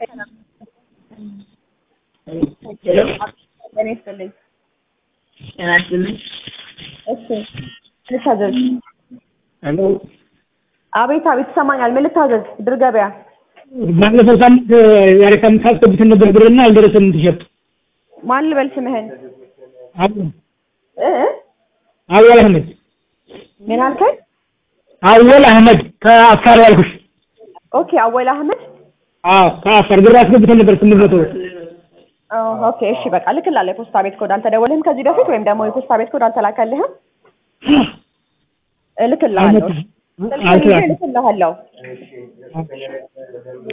ጤና ይስጥልኝ። ጤና ይስጥልኝ። እሺ ልታዘዝ? ሄሎ አቤት አቤት፣ ይሰማኛል። ምን ልታዘዝ? ድር ገበያ። ባለፈው ሳምንት ዛሬ ሳምንት አስገብተን ነበር ብርና አልደረሰንም ቲሸርት። ማን ልበል ስምህን? አወል እ እ? አወል አህመድ ምን አልከኝ? አወል አህመድ ከአፋር ያልኩሽ። ኦኬ አወል አህመድ። አዎ ከአፋር ብር አስገብተን ነበር ስምንት መቶ ብር። ኦ፣ ኦኬ እሺ፣ በቃ ልክላለሁ። የፖስታ ቤት ኮድ አልተደወልህም ከዚህ በፊት ወይም ደግሞ የፖስታ ቤት ኮድ አልተላከልህም? እልክልሃለሁ። አልመጣም። ስልክህን ይዤ አልተላከም። እልክልሃለሁ።